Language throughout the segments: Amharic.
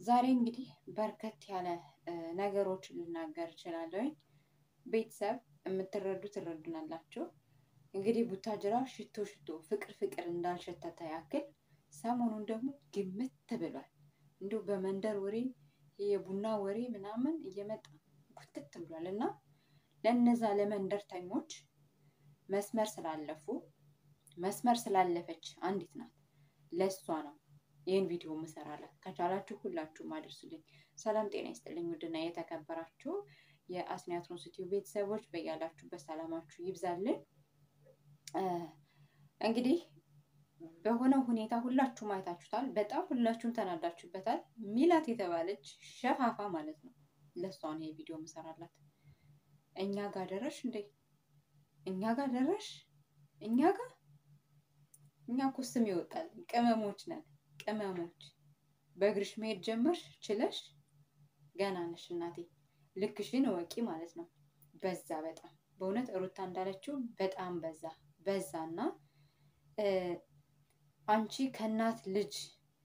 ዛሬ እንግዲህ በርከት ያለ ነገሮችን ልናገር እችላለሁ። ቤተሰብ የምትረዱ ትረዱናላችሁ። እንግዲህ ቡታጅራ ሽቶ ሽቶ ፍቅር ፍቅር እንዳልሸተተ ያክል ሰሞኑን ደግሞ ግምት ብሏል። እንዲሁ በመንደር ወሬ የቡና ወሬ ምናምን እየመጣ ጉትት ብሏል እና ለነዛ ለመንደርተኞች መስመር ስላለፉ መስመር ስላለፈች አንዲት ናት ለእሷ ነው ይህን ቪዲዮ ምሰራላት። ከቻላችሁ ሁላችሁም አድርሱልኝ። ሰላም ጤና ይስጥልኝ። ውድና የተከበራችሁ የአስኒያትሮን ዩቲዩብ ቤተሰቦች በያላችሁበት ሰላማችሁ ይብዛልን። እንግዲህ በሆነ ሁኔታ ሁላችሁም አይታችሁታል። በጣም ሁላችሁም ተናዳችሁበታል። ሚላት የተባለች ሸፋፋ ማለት ነው። ለእሷ ነው ይሄ ቪዲዮ ምሰራላት። እኛ ጋር ደረሽ እንዴ? እኛ ጋር ደረሽ? እኛ ጋር እኛ እኮ ስም ይወጣል። ቅመሞች ነን ቅመሞች። በእግርሽ መሄድ ጀመርሽ ችለሽ። ገና ነሽ እናቴ። ልክሽን እወቂ ማለት ነው። በዛ በጣም በእውነት ሩታ እንዳለችው በጣም በዛ በዛና አንቺ ከእናት ልጅ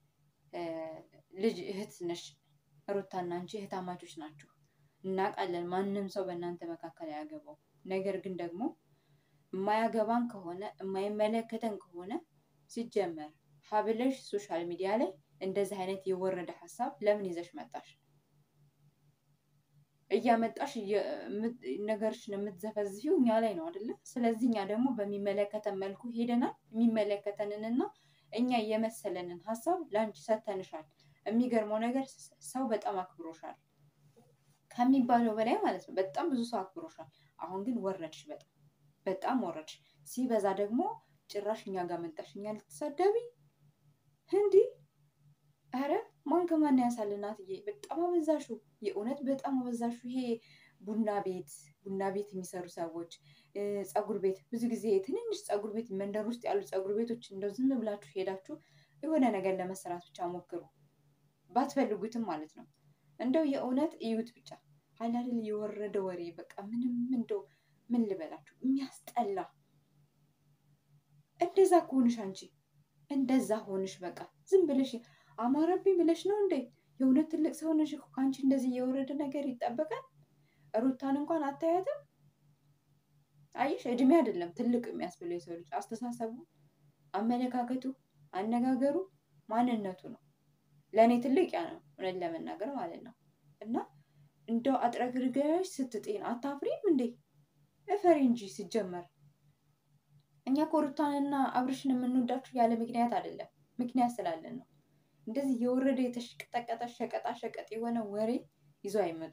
ልጅ እህት ነሽ። ሩታና አንቺ እህታማቾች ናችሁ። እናውቃለን። ማንም ሰው በእናንተ መካከል አያገባው። ነገር ግን ደግሞ የማያገባን ከሆነ የማይመለከተን ከሆነ ሲጀመር ሀብለሽ ሶሻል ሚዲያ ላይ እንደዚህ አይነት የወረደ ሀሳብ ለምን ይዘሽ መጣሽ? እያመጣሽ ነገርሽን የምትዘፈዝፊው እኛ ላይ ነው አይደለ? ስለዚህ እኛ ደግሞ በሚመለከተን መልኩ ሄደናል። የሚመለከተንንና እኛ የመሰለንን ሀሳብ ለአንቺ ሰተንሻል። የሚገርመው ነገር ሰው በጣም አክብሮሻል ከሚባለው በላይ ማለት ነው። በጣም ብዙ ሰው አክብሮሻል። አሁን ግን ወረድሽ፣ በጣም በጣም ወረድሽ። ሲበዛ ደግሞ ጭራሽ እኛ ጋር መጣሽ፣ እኛ ልትሳደቢ እንዲህ። ኧረ ማን ከማን ያንሳል እናትዬ፣ በጣም አበዛሹ። የእውነት በጣም አበዛሹ። ይሄ ቡና ቤት ቡና ቤት የሚሰሩ ሰዎች ፀጉር ቤት፣ ብዙ ጊዜ ትንንሽ ፀጉር ቤት መንደር ውስጥ ያሉ ፀጉር ቤቶች እንደው ዝም ብላችሁ ሄዳችሁ የሆነ ነገር ለመሰራት ብቻ ሞክሩ፣ ባትፈልጉትም ማለት ነው። እንደው የእውነት እዩት ብቻ አላልል የወረደ ወሬ በቃ ምንም እንደው ምን ልበላችሁ የሚያስጠላ እንደዛ ከሆንሽ አንቺ እንደዛ ሆንሽ በቃ ዝም ብለሽ አማረብኝ ብለሽ ነው እንዴ? የእውነት ትልቅ ሰው ነሽ እኮ ከአንቺ እንደዚህ የወረደ ነገር ይጠበቃል? ሩታን እንኳን አታያትም? አየሽ እድሜ አይደለም ትልቅ የሚያስብለው የሰው ልጅ አስተሳሰቡ፣ አመለካከቱ፣ አነጋገሩ፣ ማንነቱ ነው። ለእኔ ትልቅ ያ ነው እውነት ለመናገር ማለት ነው። እና እንደው አጥረግርገሽ ስትጤን አታፍሪም እንዴ? እፈሪ እንጂ ሲጀመር እኛ እኮ ሩታንና አብርሽን የምንወዳችሁ ያለ ምክንያት አይደለም፣ ምክንያት ስላለን ነው። እንደዚህ የወረደ የተሽቀጠቀጠ ሸቀጣ ሸቀጥ የሆነ ወሬ ይዞ አይመጡ።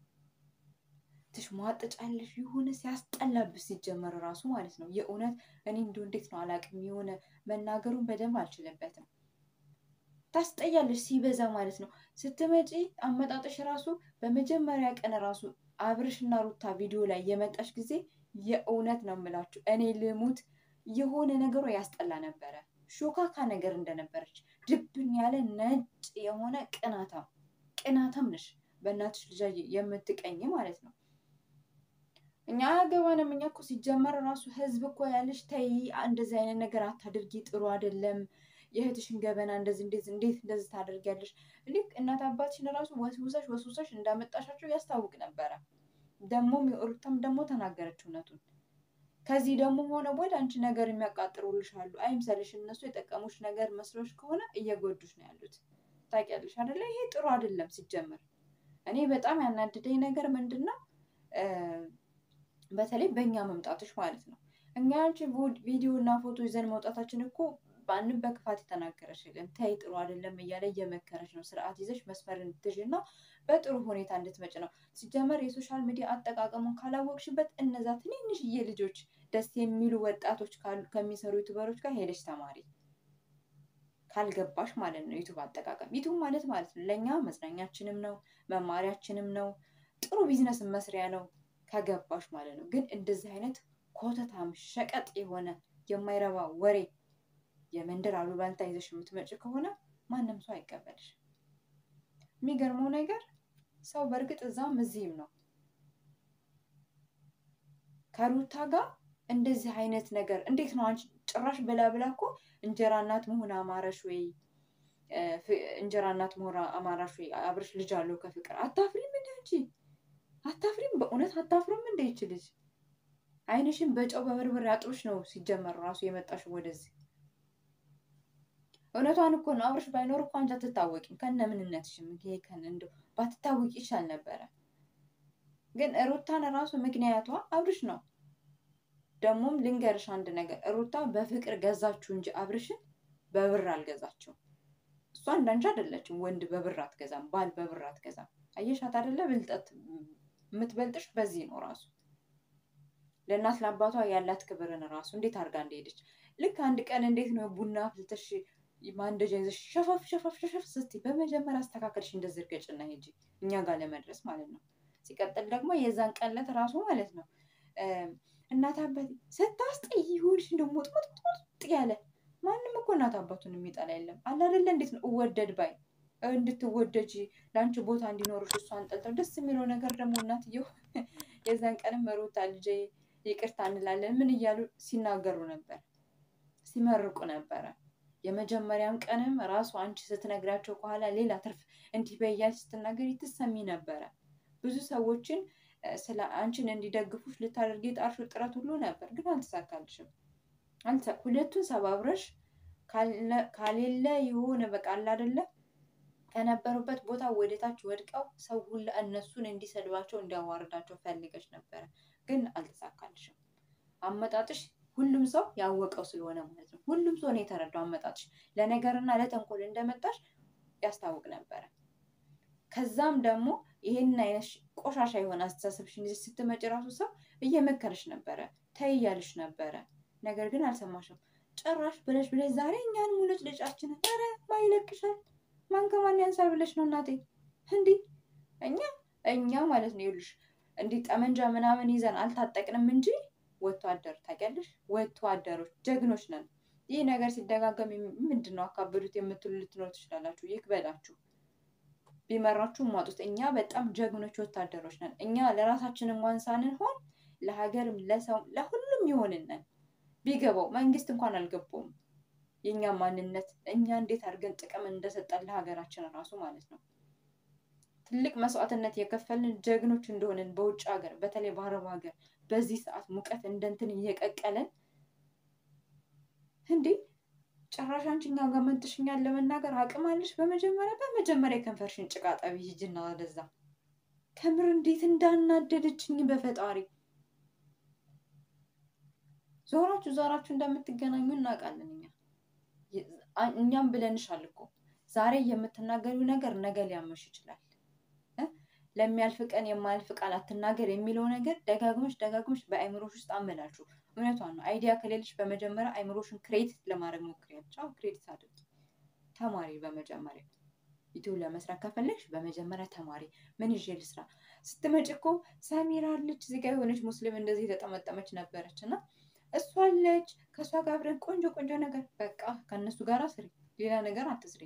ትሽሟጠጫለሽ የሆነ ሲያስጠላብሽ ሲጀመር ራሱ ማለት ነው። የእውነት እኔ እንዲሁ እንዴት ነው አላውቅም፣ የሆነ መናገሩን በደንብ አልችልበትም። ታስጠያለሽ ሲበዛ ማለት ነው። ስትመጪ አመጣጥሽ ራሱ በመጀመሪያ ቀን ራሱ አብርሽና ሩታ ቪዲዮ ላይ የመጣሽ ጊዜ የእውነት ነው የምላችሁ እኔ ልሙት የሆነ ነገሯ ያስጠላ ነበረ። ሾካካ ነገር እንደነበረች ድብን ያለ ነጭ የሆነ ቅናታም ቅናታም ነሽ። በእናትሽ ልጃ የምትቀኝ ማለት ነው። እኛ አያገባንም። እኛ እኮ ሲጀመር ራሱ ህዝብ እኮ ያለሽ ተይ፣ እንደዚህ አይነት ነገር አታድርጊ፣ ጥሩ አይደለም። የእህትሽን ገበና እንደዚህ እንዴት እንዴት እንደዚህ ታደርጊያለሽ? ልክ እናት አባትሽን ራሱ ወስውሰሽ ወስውሰሽ እንዳመጣሻቸው ያስታውቅ ነበረ። ደግሞ ሩታም ደግሞ ተናገረች እውነቱን። ከዚህ ደግሞ ሆነ ወደ አንቺ ነገር የሚያቃጥሩልሽ አሉ። አይምሰልሽ፣ እነሱ የጠቀሙሽ ነገር መስሎሽ ከሆነ እየጎዱሽ ነው ያሉት። ታውቂያለሽ አይደለ? ይሄ ጥሩ አይደለም ሲጀመር። እኔ በጣም ያናድደኝ ነገር ምንድን ነው በተለይ በእኛ መምጣትሽ ማለት ነው። እኛ አንቺ ቪዲዮ እና ፎቶ ይዘን መውጣታችን እኮ በአንም በክፋት የተናገረሽ የለም። ተይ ጥሩ አይደለም እያለ እየመከረች ነው። ስርዓት ይዘሽ መስመር እንድትይዥ እና በጥሩ ሁኔታ እንድትመጭ ነው። ሲጀመር የሶሻል ሚዲያ አጠቃቀሙን ካላወቅሽበት እነዛ ትንንሽዬ ልጆች ደስ የሚሉ ወጣቶች ከሚሰሩ ዩቱበሮች ጋር ሄደሽ ተማሪ ካልገባሽ ማለት ነው። ዩቱብ አጠቃቀም ዩቱብ ማለት ማለት ነው ለእኛ መዝናኛችንም ነው መማሪያችንም ነው ጥሩ ቢዝነስ መስሪያ ነው ከገባሽ ማለት ነው። ግን እንደዚህ አይነት ኮተታም ሸቀጥ የሆነ የማይረባ ወሬ የመንደር አሉባልታ ይዘሽ የምትመጭ ከሆነ ማንም ሰው አይቀበልሽ። የሚገርመው ነገር ሰው በእርግጥ እዛም እዚህም ነው ከሩታ ጋር እንደዚህ አይነት ነገር እንዴት ነው አንቺ ጭራሽ ብላ ብላ እኮ እንጀራ እናት መሆን አማረሽ ወይ እንጀራ እናት መሆራ አማራሽ አብርሽ ልጅ አለው ከፍቅር አታፍሪም እንደ አንቺ አታፍሪም? በእውነት አታፍሪም እንደ ይች ልጅ አይንሽን በጨው በበርበሬ አጥሮሽ ነው ሲጀመር ራሱ የመጣሽው ወደዚህ። እውነቷን እኮ ነው። አብርሽ ባይኖር እኮ አንቺ አትታወቂም ከነ ምንነትሽም። ይሄ ከነ እንደው ባትታወቂ ይሻል ነበረ። ግን ሩታን ራሱ ምክንያቷ አብርሽ ነው። ደግሞም ልንገርሽ አንድ ነገር ሩታ በፍቅር ገዛችሁ እንጂ አብርሽን በብር አልገዛችው። እሷ እንዳንቺ አይደለችም። ወንድ በብር አትገዛም፣ ባል በብር አትገዛም። አየሻት አይደለ? ብልጠት የምትበልጥሽ በዚህ ነው ራሱ ለእናት ለአባቷ ያላት ክብርን ራሱ እንዴት አድርጋ እንደሄደች ልክ አንድ ቀን እንዴት ነው ቡና አፍልተሽ ማንደጃ ይዘሽ ሸፋፍ ሸፋፍ ሸፋፍ ስትይ በመጀመሪያ አስተካከልሽ እንደዚህ እርገጭና ሂጂ እኛ ጋር ለመድረስ ማለት ነው። ሲቀጥል ደግሞ የዛን ቀለት ራሱ ማለት ነው እናት አባት ስታስጠይ ይሁንሽ እንደ ሞጥሞጥሞጥ ያለ ማንም እኮ እናት አባቱን የሚጠላ የለም አለ አይደለ? እንዴት ነው እወደድ ባይ እንድትወደጂ ለአንቺ ቦታ እንዲኖርሽ እሷን ጠልተው ደስ የሚለው ነገር ደግሞ እናትየው የዛን ቀንም ሩታ ልጄ ይቅርታ እንላለን ምን እያሉ ሲናገሩ ነበር፣ ሲመርቁ ነበረ። የመጀመሪያም ቀንም ራሱ አንቺ ስትነግራቸው ከኋላ ሌላ ትርፍ እንዲህ በያልሽ ስትናገሪ ትሰሚ ነበረ። ብዙ ሰዎችን ስለ አንቺን እንዲደግፉሽ ልታደርጊ የጣርሽው ጥረት ሁሉ ነበር፣ ግን አልተሳካልሽም። ሁለቱን ሰባብረሽ ካሌለ የሆነ በቃ አለ አይደለ ከነበሩበት ቦታ ወደታች ወድቀው ሰው ሁላ እነሱን እንዲሰድባቸው እንዲያዋርዳቸው ፈልገሽ ነበረ፣ ግን አልተሳካልሽም። አመጣጥሽ ሁሉም ሰው ያወቀው ስለሆነ ማለት ነው። ሁሉም ሰው ነው የተረዳው አመጣጥሽ ለነገርና ለተንኮል እንደመጣሽ ያስታውቅ ነበረ። ከዛም ደግሞ ይሄንን አይነት ቆሻሻ የሆነ አስተሳሰብሽን ይዘሽ ስትመጪ ራሱ ሰው እየመከረሽ ነበረ፣ ተይ እያልሽ ነበረ። ነገር ግን አልሰማሽም። ጭራሽ ብለሽ ብለሽ ዛሬ እኛን ሙለጭ ልጫችንን ኧረ ማይለቅሻል ማን ከማን ያንሳል ብለሽ ነው እናቴ? እንዲህ እኛ እኛ ማለት ነው ይኸውልሽ እንዲህ ጠመንጃ ምናምን ይዘን አልታጠቅንም እንጂ ወጥቶ አደር ታውቂያለሽ፣ ወጥቶ አደሮች ጀግኖች ነን። ይህ ነገር ሲደጋገም ምንድን ነው አካበዱት የምትሉ ልትኖር ትችላላችሁ። ይክበዳችሁ፣ ቢመራችሁ ማጡት። እኛ በጣም ጀግኖች ወታደሮች ነን። እኛ ለራሳችን እንኳን ሳንሆን ለሀገርም ለሰው ለሁሉም ይሆንነን ቢገባው መንግስት እንኳን አልገባውም የእኛ ማንነት እኛ እንዴት አድርገን ጥቅም እንደሰጠን ለሀገራችን ራሱ ማለት ነው። ትልቅ መስዋዕትነት የከፈልን ጀግኖች እንደሆንን በውጭ ሀገር በተለይ በአረብ ሀገር በዚህ ሰዓት ሙቀት እንደንትን እየቀቀለን እንዴ ጭራሽ አንቺ እኛ ጋር መንጥሽኛል ለመናገር አቅም አለሽ? በመጀመሪያ በመጀመሪያ የከንፈርሽን ጭቃ ጠቢ ሂጂና ወደዛ። ከምር እንዴት እንዳናደደችኝ በፈጣሪ ዞራችሁ ዞራችሁ እንደምትገናኙ እናውቃለን እኛ እኛም ብለንሻል እኮ ዛሬ የምትናገሪው ነገር ነገ ሊያመሽ ይችላል። ለሚያልፍ ቀን የማያልፍ ቃል አትናገር የሚለው ነገር ደጋግመሽ ደጋግመሽ በአይምሮሽ ውስጥ አመላችሁ። እውነቷን ነው። አይዲያ ከሌለሽ በመጀመሪያ አይምሮሽን ክሬዲት ለማድረግ ሞክሪያለሽ። አዎ ክሬዲት አድርጊ፣ ተማሪ። በመጀመሪያ ዩቲዩብ ለመስራት ከፈለግሽ በመጀመሪያ ተማሪ። ምን ይዤ ልስራ? ስትመጪ እኮ ሰሚራ አለች እዚህ ጋ የሆነች ሙስሊም እንደዚህ የተጠመጠመች ነበረች እና እሷ አለች ከእሷ ጋር አብረን ቆንጆ ቆንጆ ነገር በቃ ከእነሱ ጋር ስሪ፣ ሌላ ነገር አትስሪ።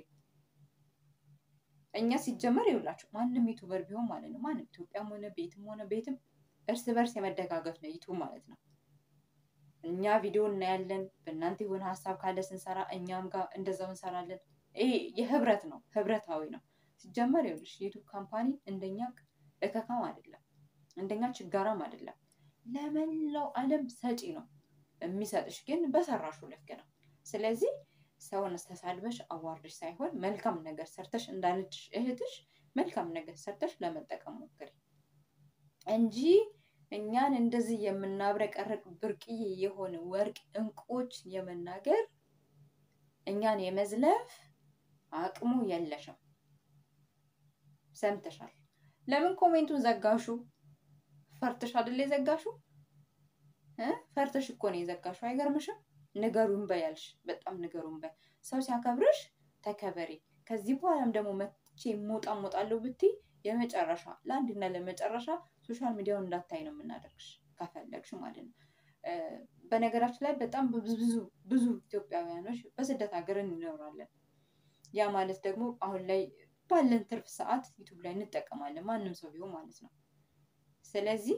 እኛ ሲጀመር ይውላችሁ ማንም ዩቱበር ቢሆን ማለት ነው ማንም ኢትዮጵያም ሆነ ቤትም ሆነ ቤትም እርስ በርስ የመደጋገፍ ነው ዩቱብ ማለት ነው። እኛ ቪዲዮ እናያለን፣ በእናንተ የሆነ ሀሳብ ካለ ስንሰራ እኛም ጋር እንደዛው እንሰራለን። ይሄ የህብረት ነው፣ ህብረታዊ ነው። ሲጀመር ይኸውልሽ ዩቱብ ካምፓኒ እንደኛ እከካም አይደለም፣ እንደኛ ችጋራም አይደለም። ለመላው ዓለም ሰጪ ነው። የሚሰጥሽ ግን በሰራሹ ልክ ነው። ስለዚህ ሰውን ተሳድበሽ አዋርድሽ ሳይሆን መልካም ነገር ሰርተሽ እንዳለችሽ እህትሽ መልካም ነገር ሰርተሽ ለመጠቀም ሞክሪ እንጂ እኛን እንደዚህ የምናብረቀርቅ ብርቅዬ የሆነ ወርቅ እንቁዎች የመናገር እኛን የመዝለፍ አቅሙ የለሽም። ሰምተሻል። ለምን ኮሜንቱን ዘጋሹ? ፈርተሽ አይደለ የዘጋሹ? ፈርተሽ እኮ ነው የዘጋሹ። አይገርምሽም? ንገሩን በያልሽ በጣም ንገሩን በይ። ሰው ሲያከብርሽ ተከበሪ። ከዚህ በኋላም ደግሞ መቼ ሞጣ ሞጣለሁ ብትይ የመጨረሻ ለአንድና ለመጨረሻ ሶሻል ሚዲያውን እንዳታይ ነው የምናደርግሽ ከፈለግሽ ማለት ነው። በነገራችን ላይ በጣም ብዙ ብዙ ኢትዮጵያውያኖች በስደት ሀገር እንኖራለን። ያ ማለት ደግሞ አሁን ላይ ባለን ትርፍ ሰዓት ዩቱብ ላይ እንጠቀማለን፣ ማንም ሰው ቢሆን ማለት ነው። ስለዚህ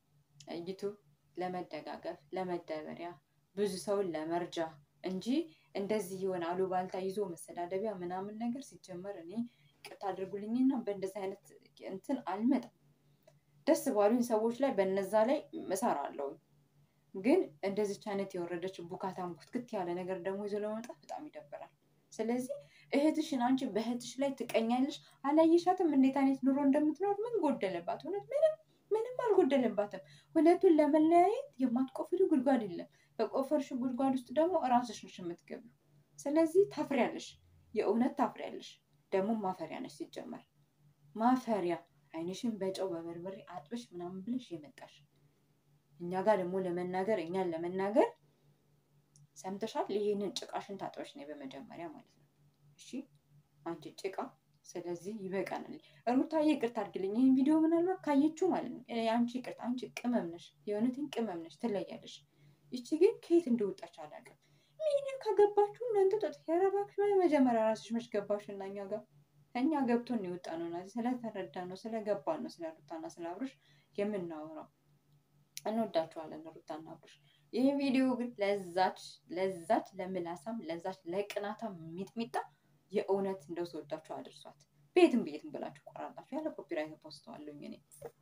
ዩቱብ ለመደጋገፍ ለመደበሪያ ብዙ ሰውን ለመርጃ እንጂ እንደዚህ የሆነ አሉባልታ ይዞ መሰዳደቢያ ምናምን ነገር ሲጀመር እኔ ይቅርታ አድርጉልኝና በእንደዚህ አይነት እንትን አልመጣም። ደስ ባሉኝ ሰዎች ላይ በነዛ ላይ እሰራለሁ። ግን እንደዚች አይነት የወረደች ቡካታም ኩትክት ያለ ነገር ደግሞ ይዞ ለመምጣት በጣም ይደብራል። ስለዚህ እህትሽን አንቺ በእህትሽ ላይ ትቀኛለሽ። አላየሻትም እንዴት አይነት ኑሮ እንደምትኖር? ምን ጎደለባት? እውነት ምንም ምንም አልጎደለባትም። ሁለቱን ለመለያየት የማትቆፍሪ ጉድጓድ የለም። በቆፈርሽ ጉድጓድ ውስጥ ደግሞ እራስሽ ነሽ የምትገቢው። ስለዚህ ታፍሪያለሽ፣ የእውነት ታፍሪያለሽ። ደግሞ ማፈሪያ ነሽ ሲጀመር ማፈሪያ። አይንሽን በጨው በበርበሬ አጥበሽ ምናምን ብለሽ የመጣሽ እኛ ጋር ደግሞ ለመናገር እኛን ለመናገር ሰምተሻል። ይህንን ጭቃሽን ታጥበሽ ነው በመጀመሪያ ማለት ነው። እሺ አንቺ ጭቃ። ስለዚህ ይበቃናል። ሩታዬ ይቅርታ አድርግልኝ። ይህን ቪዲዮ ምናልባት ካየችው ማለት ነው አንቺ ይቅርታ፣ አንቺ ቅመም ነሽ፣ የእውነትን ቅመም ነሽ፣ ትለያለሽ። ይቺ ግን ከየት እንደወጣች አላውቅም። ሚዲያ ከገባችሁ እናንተ ጠጥ ያረባችሁ መጀመሪያ ራስሽ መች ገባሽ እና እኛ ጋር እኛ ገብቶን የወጣ ነው እና ስለተረዳ ነው ስለገባን ነው ስለ ሩታና ስለ አብርሽ የምናወራው። እንወዳችኋለን ሩታና አብርሽ። ይህ ቪዲዮ ግን ለዛች ለዛች ለምላሳም ለዛች ለቅናታም ሚጥሚጣ የእውነት እንደው ስወዳችሁ አድርሷት። ቤትም ቤትም ብላችሁ ቆራላችሁ ያለ ኮፒራይት ፖስተዋለሁኝ እኔ